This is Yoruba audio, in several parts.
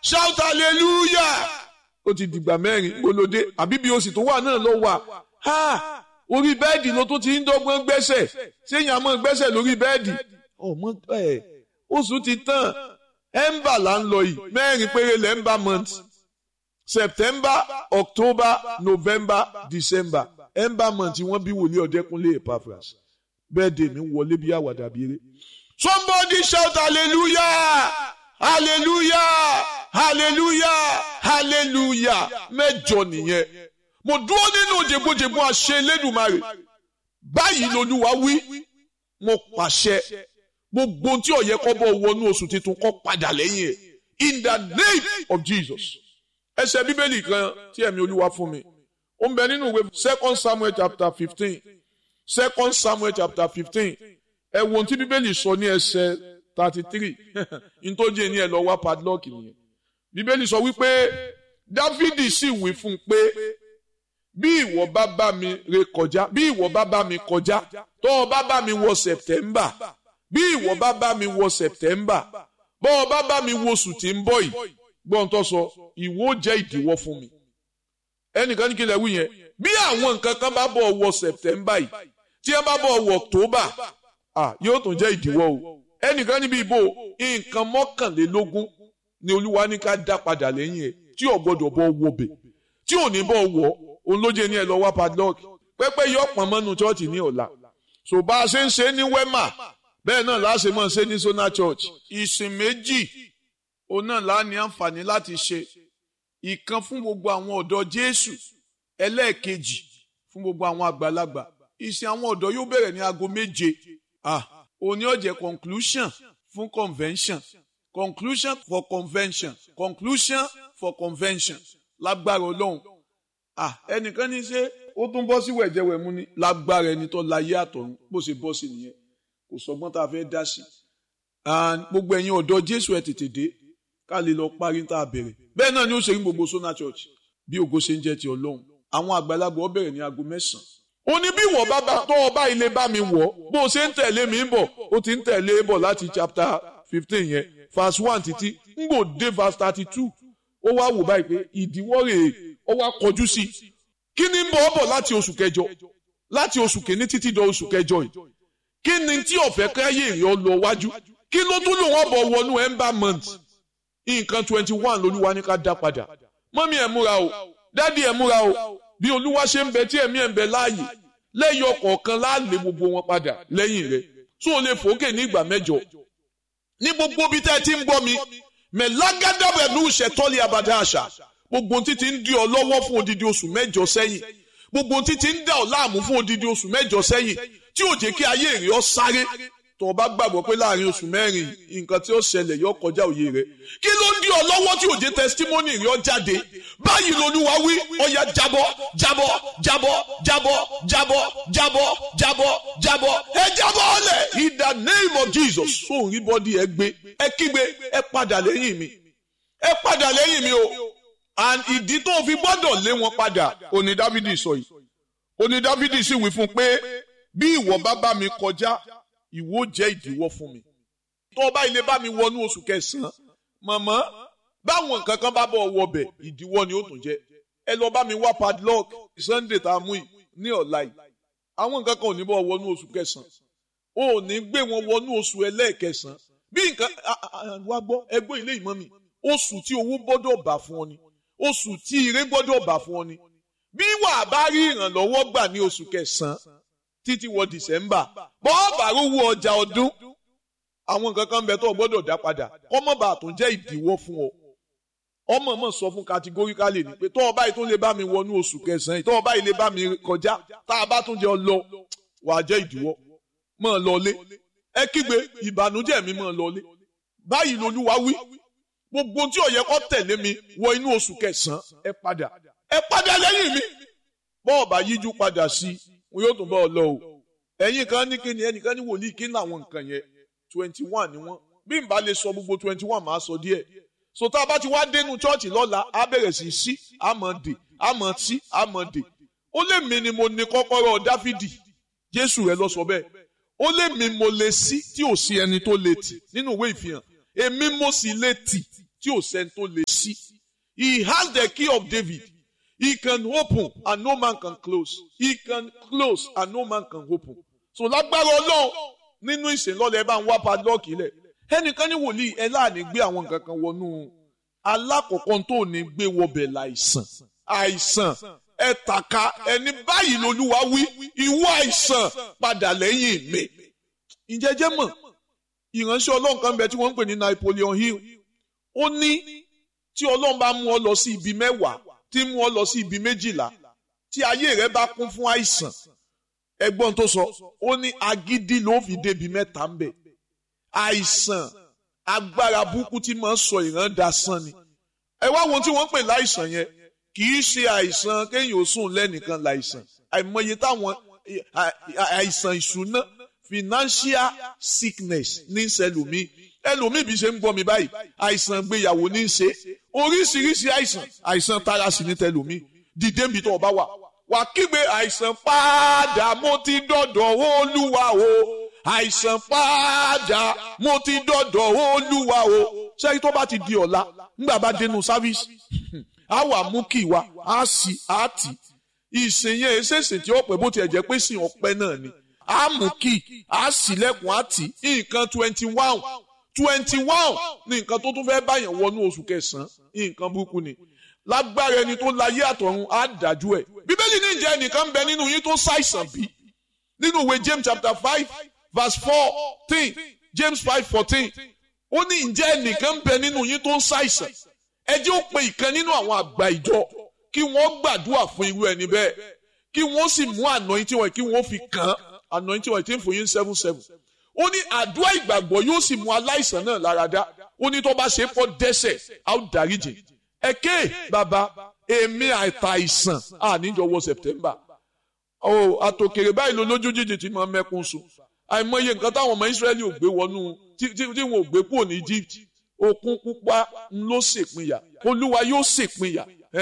shout hallelujah ó ti dìgbà mẹ́rin gbolódé àbí bí oṣù tó wà náà ló wà ha orí bẹ́ẹ̀dì ló tún ti ń dọ́gbọ́n gbẹ́sẹ̀ séyìn àmọ́ gbẹ́sẹ̀ lórí bẹ́ẹ̀dì ọmọ ẹ̀ oṣù ti tán ẹ̀ńbà là ń lọ yìí mẹ́rin péré lẹ́ńbà month september october november december ẹ̀ńbà month wọ́n bí wòlíì ọ̀dẹ́kunlé epaphras bẹ́ẹ̀dẹ̀ mi wọlé bí àwàdà bí eré somebody shout hallelujah hallelujah hallelujah hallelujah mẹ́jọ nìyẹn mo dúró nínú jẹgbójẹgbó àṣẹ Elédùmarè báyìí lolúwa wí mo pàṣẹ gbogbo tí ó yẹ kó bọ́ wọnú oṣù tuntun kó padà lẹ́yìn ẹ̀ in the name of Jesus ẹsẹ̀ bíbélì kan tí ẹ̀mí olúwa fún mi ó ń bẹ nínú ìwé second Samuel chapter fifteen second Samuel chapter fifteen ẹ wo ohun tí bíbélì sọ ní ẹsẹ̀ thirty three ntọ́jú ẹni ẹ lọ wá padlock nìyẹn bíbélì sọ wípé Dáfídì sì wí fún un pé bí ìwọ bá bá mi ré kọjá bí ìwọ bá bá mi kọjá tó o bá bá mi wọ September bí ìwọ bá bá mi wọ September bó o bá bá mi wọ oṣù tí ń bọ̀ yìí gbọ́n tó sọ ìwọ jẹ́ ìdíwọ́ fún mi ẹnìkan ní kí lè wí yẹn bí àwọn nǹkan kan bá bọ̀ wọ September yìí tí ẹ bá bọ̀ wọ October ah yóò tún jẹ́ ìdíwọ́ o ẹnìkan níbi ìbò nǹkan mọ́kànlélógún ni olúwa ní ká dá padà lẹ́yìn ẹ̀ tí ò gbọ́dọ̀ bọ́ wọbẹ̀ tí ò ní bọ́ wọ̀ òun ló jẹ́ ní ẹ lọ wá padlock pẹ́pẹ́ yọ pọ̀n mọ́nu chọ́ọ̀chì ní ọ̀la so bá a ṣe ń ṣe ní wema bẹ́ẹ̀ náà láṣẹ mọ́ ṣe ní sona church ìsìn méjì òun náà lá ní àǹfààní láti ṣe ìkan fún gbogbo àwọn ọ̀dọ́ Jésù ẹlẹ́ẹ̀kejì fún gbogbo àwọn àgbàlagbà ìsìn àwọn ọ̀dọ́ yóò bẹ̀rẹ̀ ní aago méje ah òní ó jẹ́ conclusion fún convention conclusion for convention conclusion for convention lágbára Ọlọ́run ah ẹnìkan ní ṣe ó tún bọ́ sí wẹ̀jẹ̀wẹ̀mú ni lágbára ẹni tó láyé àtọ̀run bó ṣe bọ́ sí nìyẹn kò sọgbọ́n tá a fẹ́ dá sí and gbogbo ẹ̀yin ọ̀dọ́ Jésù ẹ̀ tètè dé ká lè lọ parí tá a bẹ̀rẹ̀ bẹ́ẹ̀ náà ni ó ṣe ní gbogbo Sona Church bí ògo ṣe ń jẹ́ ti Ọlọ́run àwọn àgbàlagbà ó bẹ̀rẹ̀ ní aago mẹ́sàn-án ó ní bí wọ́n bá tó ọba ilé bá mi wọ̀ bó o ṣe ń tẹ̀lé mi ń bọ̀ ó ti ń tẹ̀lé bọ̀ láti chapter fifteen yẹn verse one títí ń gbò dé verse thirty two ó wá wò báyìí pé ìdíwọ́ rèé ó wá kọjú sí i kí ni ń bọ̀ ọ́ bọ̀ láti oṣù kẹjọ láti oṣù kìíní títí dọ oṣù kẹjọ yìí kí ni tí ọ̀fẹ́ káyé rẹ̀ ọ lọ wájú kí ló tún lò wọ́n bọ̀ wọnú ember month nǹkan twenty one lolúwa ní ká dá padà mọ́mí ẹ̀ múra o dádì ẹ̀ múra o bí olúwa ṣe ń bẹ tí ẹ̀mí ẹ̀ ń bẹ láàyè lẹ́yìn ọ̀kọ̀ọ̀kan láàlè gbogbo wọn padà lẹ́yìn rẹ̀ tó o lè fòókè ní ìgbà mẹ́jọ ní gbogbo bí tẹ́ ẹ ti ń gbọ́ mi mẹ̀lágádá pẹ̀lú ìṣẹ̀tọ́lé abàdá àṣà gbogbo títí ń di ọ lọ́wọ́ fún odidi oṣù mẹ́jọ sẹ́yìn gbogbo títí ń dà ọ láàmú fún odidi oṣù mẹ́jọ sẹ́yìn tí ò jẹ́ kí ayé rẹ̀ ọ sáré tó o bá gbàgbọ́ pé láàrin oṣù mẹ́rin nǹkan tí ó ṣẹlẹ̀ yọ kọjá òye rẹ̀ kí ló ń di ọ lọ́wọ́ tí ò jẹ́ testimony rẹ̀ ọ jáde báyìí lolúwa wí ọya jábọ́ jábọ́ jábọ́ jábọ́ jábọ́ jábọ́ jábọ́ jábọ́ ẹ jábọ́ ọlẹ̀ in the name of Jesus sóun rí bọ́dí ẹ gbé ẹ kígbe ẹ padà lẹ́yìn mi ẹ padà lẹ́yìn mi o and ìdí tó fi gbọ́dọ̀ lé wọn padà òní Dáfídì sọ yìí òní Dáfídì sì wí fún pé bí ìwọ bá bá mi kọjá ìwọ jẹ́ ìdíwọ́ fún mi tó o bá ilé bá mi wọnú oṣù kẹsàn-án mọ̀mọ́ báwọn nǹkan kan bá bọ̀ wọbẹ̀ ìdíwọ́ ni ó tún jẹ́ ẹ lọ bá mi wá padlock Sunday tá a mú yìí ní ọ̀la yìí àwọn nǹkan kan ò ní bọ̀ wọnú oṣù kẹsàn-án o ò ní gbé wọn wọnú oṣù ẹlẹ́ẹ̀kẹsàn-án bí nǹkan wá gbọ́ ẹgbẹ́ ilé ìmọ̀ mi oṣù tí owó gbọ́dọ̀ bà fún ọ ni oṣù tí ire gbọ́dọ̀ bà fún ọ ni bí wàá bá rí ìrànlọ́wọ́ gbà ní oṣù kẹsàn-án títí wọ December bọ́ọ̀bà rówó ọjà ọdún àwọn nǹkan kan bẹ tó gbọ́dọ̀ dá padà kọ́mọ̀bà tó jẹ́ ìdíwọ́ fún ọ ọmọ mọ̀ sọ fún categorically ni pé tó ọba yìí tó lè bá mi wọnú oṣù kẹsàn-án tó ọba yìí lè bá mi kọjá tá a bá tún jẹ lọ wàá jẹ́ ìdíwọ́ mọ̀ ọ́ lọlé ẹ kígbe ìbànújẹ́ mi mọ̀ ọ́ lọlé báyìí lolúwa wí gbogbo tí ó yẹ kó tẹ̀lé mi wọ inú oṣù kẹsàn-án ẹ padà ẹ padà lẹ́yìn mi bọ́ọ̀bà yíjú padà sí wọn yóò tún bọ́ ọ lọ o ẹ̀yin kan ní kíni ẹnìkan ní wòlíì kí ní àwọn nǹkan yẹn twenty one ni wọ́n bí n bá lè sọ gbogbo twenty one máa sọ díẹ̀ so tá a bá ti wá dénú chọ́ọ̀chì lọ́la á bẹ̀rẹ̀ sí sí àmọ́ dè àmọ́ tí àmọ́ dè ó lè mi ni mo ní kọ́kọ́rọ́ dáfídì jésù rẹ lọ sọ bẹ́ẹ̀ ó lè mi mo lè sí tí ò sí ẹni tó lè tì nínú ìwé ìfihàn èmi mo sì lè tì tí tí ò sẹ́ni tó lè ṣí he has the key of David he can open and no man can close he can close and no man can open so lágbára ọlọ́run nínú ìsìnlọ́lẹ̀ ẹ bá ń wá padlọ́ọ̀kì lẹ̀ ẹnìkan ní wòlíì ẹ láàánú gbé àwọn nǹkan kan wọnú alákọ̀ọ́kọ́ tó ní gbé wọbẹ̀ láìsàn àìsàn ẹ tàka ẹni báyìí lolúwa wí ìwọ àìsàn padà lẹ́yìn mi ìjẹ́jẹ́ mọ̀ ìránṣẹ́ ọlọ́run kan bẹ tí wọ́n ń pè ní Napoleon Hill ó ní tí ọlọ́run bá mú ọ lọ sí ibi mẹ́wàá tí mú ọ lọ sí ibi méjìlá tí ayé rẹ bá kún fún àìsàn ẹgbọ́n tó sọ ó ní agídí ló fi débi mẹ́ta ń bẹ̀ àìsàn agbára burúkú tí máa ń sọ ìran dasán ni ẹ wá wọn tí wọ́n ń pè láìsàn yẹn kì í ṣe àìsàn kéèyàn ó sùn lẹ́nìkan láìsàn àìmọye táwọn àìsàn ìṣúná financial sickness ní sẹlòmí ẹlòmí bí ṣe ń gbọ́ mi báyìí àìsàn gbéyàwó ní í ṣe oríṣiríṣi àìsàn àìsàn tara sí ní tẹlòmí dìde níbi tó o bá wà wà kígbe àìsàn padà mo ti dọ̀dọ̀ olúwa o àìsàn padà mo ti dọ̀dọ̀ olúwa o ṣẹ́yìn tó bá ti di ọ̀la nígbà bá dénú sáfíìsì á wà mú kí wa á sì á tì ìsìn yẹn ṣèṣìn tí ó pẹ́ bó tiẹ̀ jẹ́ pé sìn ọpẹ́ náà ni á mú kí á sílẹ̀kùn á tì nǹkan twenty one twenty one ní nǹkan tó tún fẹ́ báyàn wọnú oṣù kẹsàn-án nǹkan burúkú ni lágbára ẹni tó láyé àtọ̀run á dájú ẹ̀ bíbélì ní ìjẹ́ ẹnìkan ń bẹ nínú yín tó ṣàìsàn bí nínú ìwé James chapter five verse fourteen James five fourteen ó ní ìjẹ́ ẹnìkan ń bẹ nínú yín tó ń ṣàìsàn ẹ jẹ́ ó pe ìkan nínú àwọn àgbà ìjọ kí wọ́n gbàdúrà fún irú ẹni bẹ́ẹ̀ kí wọ́n sì mú anointing wọn kí wọ́n fi kàn án anointing wọn tí ń fún yín seven seven ó ní àdúrà ìgbàgbọ́ yóò sì mú aláìsàn náà lára dá ó ní tó bá ṣe é pọ̀ dẹ́ṣẹ̀ á ó dáríjì ẹ̀kẹ́ bàbá èmi àìtàìsàn àníjọwọ́ September ó àtòkèrè báyìí ló lójú jíjì tí máa mẹ́kún sùn àìmọye nǹkan táwọn ọmọ Ísírẹ́lì ò gbé wọnú tí wọn ò gbé kúrò ní Egypt òkun pupa ló ṣèpínyà olúwa yóò ṣèpínyà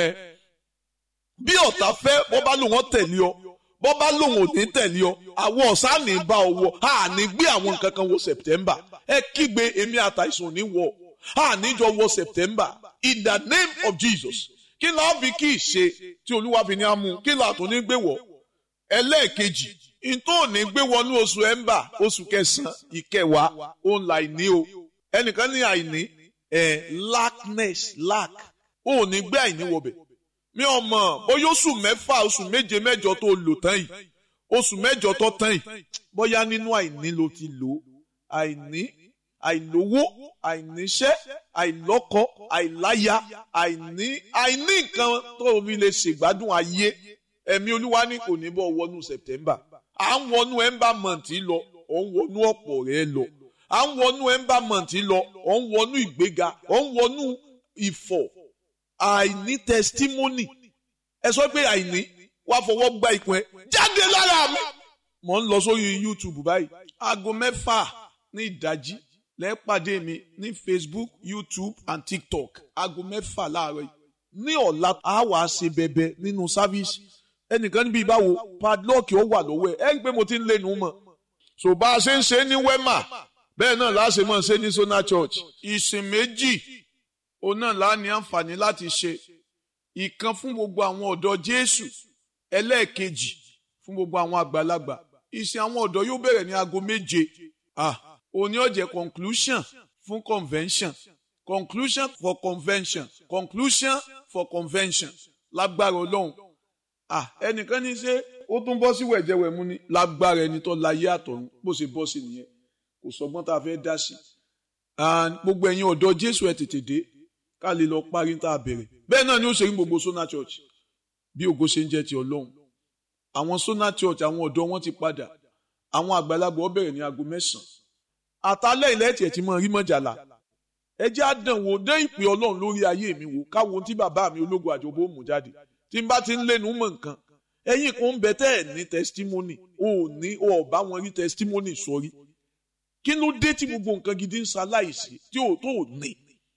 bí ọ̀tá fẹ́ bọ́ bá lòun tẹ̀lé ọ bọ́ bá lòun ò ní tẹ̀lé ọ àwọn ọ̀sán ní bá ọ wọ a ní gbé àwọn nǹkan kan wọ September ẹ kígbe èmi àtàìsàn ní wọ a níjọ wọ September in the name of Jesus kí la fi kí ìṣe tí olúwa fi ní amú kí la tó ní gbé wọ ẹlẹ́ẹ̀kejì ntọ́ ní gbé wọnú oṣù ẹ̀ńbà oṣù kẹsàn-án ìkẹwàá òun là ní o ẹnìkan ní àìní ẹ̀ lackness lack ó ní gbé àìní wọbẹ̀ mi ò mọ̀ bóyá oṣù mẹ́fà oṣù méje mẹ́jọ tó lò tán yìí oṣù mẹ́jọ tó tán yìí bóyá nínú àìní ló ti lò àìní àìlówó àìníṣẹ́ àìlọ́kọ àìláya àìní àìní nǹkan tó fi lè ṣègbádùn ayé ẹ̀mí olúwa ní kò ní bọ́ wọnú September à ń wọnú ember month lọ ò ń wọnú ọ̀pọ̀ rẹ lọ à ń wọnú ember month lọ ò ń wọnú ìgbéga ò ń wọnú ìfọ̀ àìní testimony ẹ sọ pé àìní wàá fọwọ́ gba ìpín ẹ jáde lára mi. mo ń lọ sórí YouTube báyìí aago mẹ́fà ní ìdájí lẹ́ẹ̀pàdé mi ní Facebook YouTube and TikTok aago mẹ́fà láàárọ̀ yìí ní ọ̀la a wàá ṣe bẹ̀bẹ̀ nínú sáfíìsì ẹnìkan níbi ìbáwo padlock ó wà lọ́wọ́ ẹ̀ ẹ́ ń pé mo ti ń lẹ́nu mọ̀ so bá a ṣe ń ṣe ní wema bẹ́ẹ̀ náà láṣẹ mọ̀ ṣe ní Sona Church ìsìn méjì òun náà lá ní àǹfààní láti ṣe ìkan fún gbogbo àwọn ọ̀dọ́ Jésù ẹlẹ́ẹ̀kejì fún gbogbo àwọn àgbàlagbà ìsìn àwọn ọ̀dọ́ yóò bẹ̀rẹ̀ ní aago méje ah òní ó jẹ́ conclusion fún convention conclusion for convention conclusion for convention lágbára Ọlọ́run ah ẹnìkan ní ṣe ó tún bọ́ sí wẹ̀jẹ̀wẹ̀mú ni lágbára ẹni tó láyé àtọ̀run bó ṣe bọ́ sí nìyẹn kò sọgbọ́n tá a fẹ́ dá sí gbogbo ẹ̀yin ọ̀dọ́ Jésù ẹ̀ tètè dé ká lè lọ parí tá a bẹ̀rẹ̀ bẹ́ẹ̀ náà ni ó ṣe ní gbogbo Sona Church bí ògo ṣe ń jẹ́ ti Ọlọ́run àwọn Sona Church àwọn ọ̀dọ́ wọn ti padà àwọn àgbàlagbà ó bẹ̀rẹ̀ ní aago mẹ́sàn-án àtàlẹ́ ilẹ̀ tiẹ̀ ti mọ rí mọ́jàlá ẹ jẹ́ àdánwò dé ìpè Ọlọ́run lórí ayé mi wò káwọn tí bàbá mi ológun àjọbó mú jáde tí n bá ti ń lẹ́nu mọ̀ nǹkan ẹ̀yin kan ń bẹ tẹ́ ẹ̀ ní testimony ò ní ò bá wọn rí testimony sọrí kí ló dé tí gbogbo nǹkan gidi ń ṣaláìsí tí ò tó ní.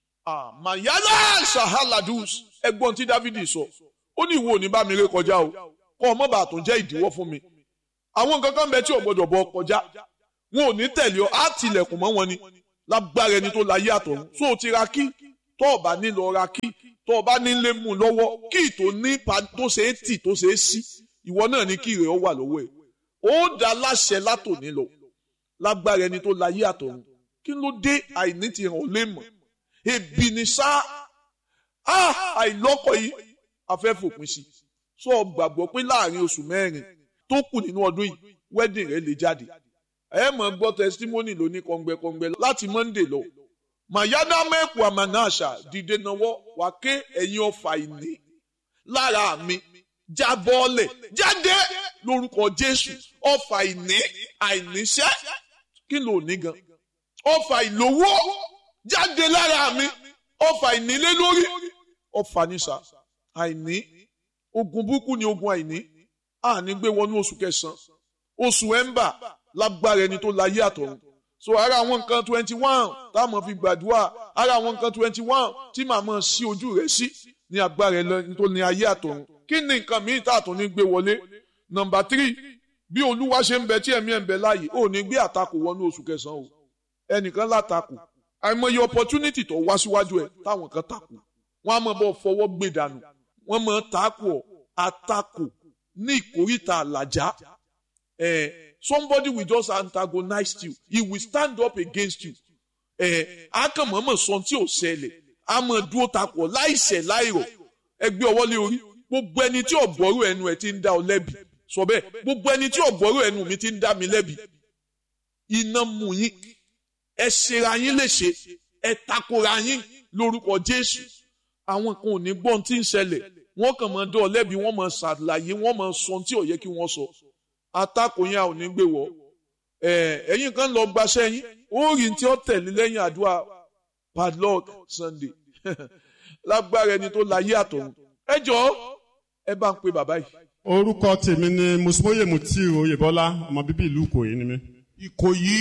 mayala sahaladus ẹ̀gbọ́n tí Dávidi sọ ó ní ìwọ ò ní bá mi ré kọjá o kọ ọmọ bàá tó jẹ́ ìdíwọ́ fún mi àwọn nǹkan kan bẹ tí ò gbọ́dọ̀ bọ kọjá wọn ò ní tẹ̀lé ọ á tilẹ̀kùn mọ́ wọn ni lágbára ẹni tó láyé àtọ̀run tó o ti ra kí tó o bá nílò ra kí tó o bá nílé mú lọ́wọ́ kí tó ní tó ṣe é tì tó ṣe é sí ìwọ náà ní kí rẹ̀ ó wà lọ́wọ́ ẹ̀ ó dá láṣẹ látòní lọ lágbára ẹni tó láyé àtọ̀run kí ló dé àìní ti hàn ó lè mọ̀ ebi ni sá àìlọ́kọ̀ yìí afẹ́ fòpin sí sọ gbàgbọ́ pé láàrin oṣù mẹ́rin tó kù nínú ọdún yìí wedding rẹ lè jáde ẹ mọ̀ gbọ́ testimony lóní kọ̀ǹgbẹ̀kọ̀ǹgbẹ̀ láti monday lọ mayada mẹ́kù amanasa dìde náwó wà ké ẹ̀yin ọfà ìní lára mi jábọ́ọ̀lẹ̀ jáde lórúkọ jésù ọfà ìní àìníṣẹ́ kí ló ní gan ọfà ìlówó jáde lára mi ọfà ìnílé lórí ọfà nísà àìní ogun burúkú ni ogun àìní àní gbé wọnú oṣù kẹsàn oṣù ẹmbà lágbára ẹni tó láyé àtọ̀run so ara àwọn nǹkan twenty one táwọn fi gbàdúrà ara àwọn nǹkan twenty one tí màmá sí ojú rẹ sí ní agbára ẹni tó ní ayé àtọ̀run kí ni nǹkan míì tá àtún ní gbé wọlé nọ́mbà three bí olúwa ṣe ń bẹ tí ẹ̀mí ẹ̀ ń bẹ láàyè ò ní gbé àtakò wọnú oṣù kẹsàn-án o ẹnìkan látakò àìmọye opportunity tó wá síwájú ẹ táwọn kan takò wọn á mọ bọ fọwọ́ gbé dànù wọn mọ takò àtakò ní ìkórìtà àlàjá eh, somebody will just antagonize you he will stand up against you eh, akànmọ́mọ́ sọ tí ò ṣẹlẹ̀ a mọ̀ dúró takò láìṣẹ̀ láìrọ̀ ẹgbẹ́ ọwọ́ lé orí gbogbo ẹni tí ọ̀gbọ́rò ẹnu ẹ̀ ti ń dá ọ lẹ́bi sọ bẹ́ẹ̀ gbogbo ẹni tí ọ̀gbọ́rò ẹnu mi ti ń dá mi lẹ́bi iná mú yín ẹ ṣera yín léṣe ẹ takora yín lórúkọ Jésù àwọn kan ò ní gbọ́n tí ń ṣẹlẹ̀ wọ́n kàn máa dán ọ lẹ́bi wọ́n máa ṣàlàyé wọ́n máa sọ tí ò yẹ kí wọ́n sọ atakò yẹn ò ní gbé wọ́ ẹ̀yin kan lọ gbaṣẹ́ yín ó rí tí ó tẹ̀lé lẹ́yìn àdúrà padlock Sunday lágbára ẹni tó láyé àtọ̀run ẹ jọ̀ọ́ ẹ bá ń pe bàbá yìí. orúkọ tèmi ni mùsùlùmí mutiu oyèbọlá ọmọ bíbí ìlú ìkòyí ni mí. ìkòyí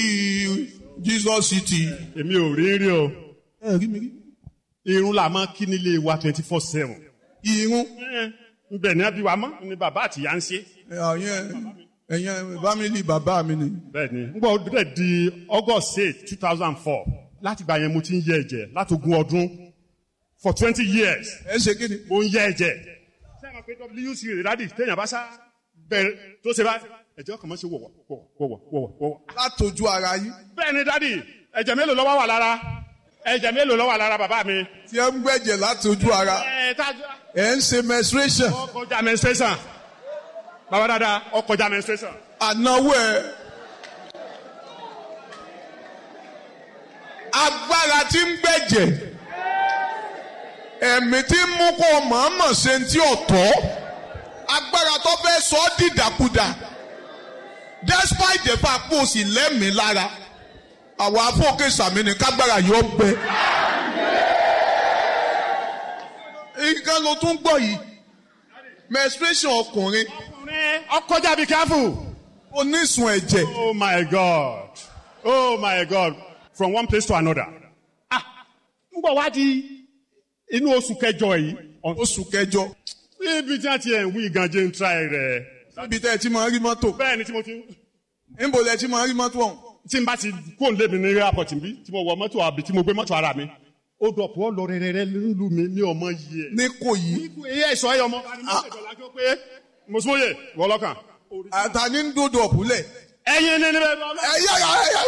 jesus city. èmi ò rí rí o ẹ rí mi rí. irun la máa kí nílé wa twenty four seven. irun. nbẹ ní abiwa mọ ni bàbá àti ìyá ń ṣe. ẹ̀yẹn ẹ̀yẹn bámílì bàbá mi ni. bẹ́ẹ̀ni n gbọ́ bẹ́ẹ̀ di august eight two thousand four láti gbà yẹn mo ti ń yẹ ẹ̀jẹ̀ láti ogún ọdún for twenty years ẹ ṣe kí ni. mo ń yẹ ẹ̀jẹ̀ sẹ́wọ̀n pé wc rẹ̀ dádì téèyàn bá sá bẹ̀rẹ̀ tó ṣe bá ẹ̀jẹ̀ ọkàn mọ́ ṣe wọ̀wọ̀ wọ̀wọ̀ wọ̀wọ̀ wọ̀wọ̀. látọjú ara yín. bẹ́ẹ̀ni dádì ẹ̀jẹ̀ mélòó ló wà lára ẹ̀jẹ̀ mélòó ló wà lára bàbá mi. tí ẹ ń gbẹ̀jẹ̀ látọjú ara. ẹ̀ tájú ẹ ń ṣe menstruation. ọkọjà menstruation bàbá dáadáa ọkọjà menstruation. ànáwó ẹ. agbára tí ń gbẹ̀jẹ̀ ẹ̀mí tí ń mú kó mọ̀ọ́mọ̀ ṣe ń tí ò tọ́ agbára tó fẹ́ sọ ọ́ dìdàkudà despite the fact pé o sì lẹ́mìí lára àwọn afọ́kè sàmì ní kágbára yóò gbẹ. nǹkan ló tún gbọ́ yìí menstruation ọkùnrin ọkùnrin ọkọjà be careful. onísun ẹ̀jẹ̀ oh my god oh my god from one place to another. ah n gbọ́ wá di inú oṣù kẹjọ yìí. oṣù kẹjọ ibi tí a ti ẹ̀ ń wí gànjẹ́ ń tra rẹ̀. níbi tẹ́ ẹ ti máa rí mọ́tò bẹ́ẹ̀ ni tí mo ti níbo lẹ ti máa rí mọ́tò ọ̀hún. tí n bá ti kó n lé mi ní airport bí tí mo wọ mọ́tò àbí tí mo gbé mọ́tò ara mi. ó dọ̀pọ̀ lọ rẹ̀rẹ̀rẹ̀ nílùú mi ní ọmọ yìí ẹ̀. ní kò yí iye ẹ̀sọ́ ẹ̀yọ ọmọ. mùsùlùmí wọlọ́kàn. àtàní ń dòdò ọ̀pùlẹ̀. ẹyin ní níbẹ̀ ẹ̀yà ẹ̀yà ẹ̀yà.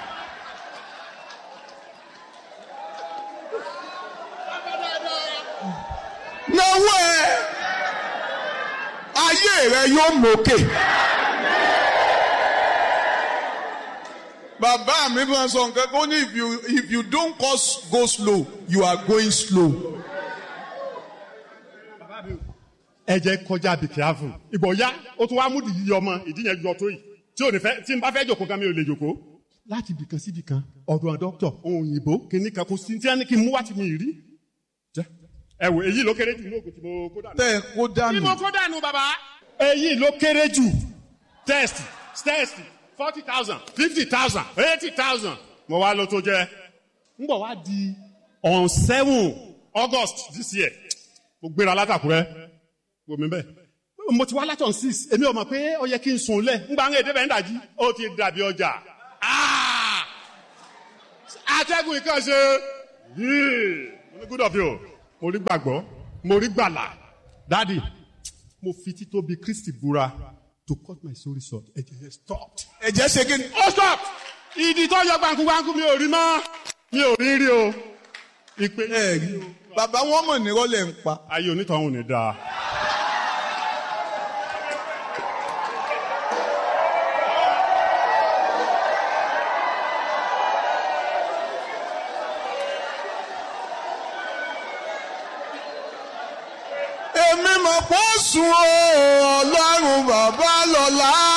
náwó ẹ ayé rẹ yóò mókè. bàbá mi máa sọ nǹkan kó ní if you if you don't cause go slow you are going slow. ẹ̀jẹ̀ kọjá be careful. ìgbọ̀ya ó tún wá mú ìdí ọmọ ìdí yẹn yọ tó yìí tí ò ní fẹ́ tí n bá fẹ́ jòkó kan mi ò lè jòkó. láti ibìkan sí ibìkan ọ̀dọ̀ dọ́kítọ̀ ohun òyìnbó kìíní kan kò sí tí wọ́n ní kí n mú wá tí mi rí. ẹ wò èyí ló kéré jù ní ògùn tí mo kó dànù. tẹ́ ẹ kó tí dànù. mo kó dànù bàbá. èyí ló kéré jù test test forty thousand fifty thousand eighty thousand mo wá ló tó jẹ. n bọ̀ wá di on seven august this year mo gbéra látàkùrẹ́ wò mí bẹ́ẹ̀. mo ti wá láti on six èmi ò mọ̀ pé ó yẹ kí n sùn lẹ̀ ń gbà ń èdè bẹ́ẹ̀ ń dàjí ó ti dàbí ọjà. Ah! atẹ́gùn ìkànṣe yìí good of you mo rí gbàgbọ́ mo rí gbàlà dadi mo fi títóbi kristi búra to cut my story short ẹ̀jẹ̀ yẹn stopped. ẹ̀jẹ̀ ṣe kí ni. ó stop ìdí tó yọ gbàǹkúgbàǹkú mi ò rí mọ́ mi ò rí rí o ìpè ẹ rí bàbá wọn mọ̀ ní rọ́lẹ̀ ń pa. ayé onítọ̀hún ni dáa. èmi mọ̀ pọ̀ sùn o ọlọ́run bàbá lọ́la.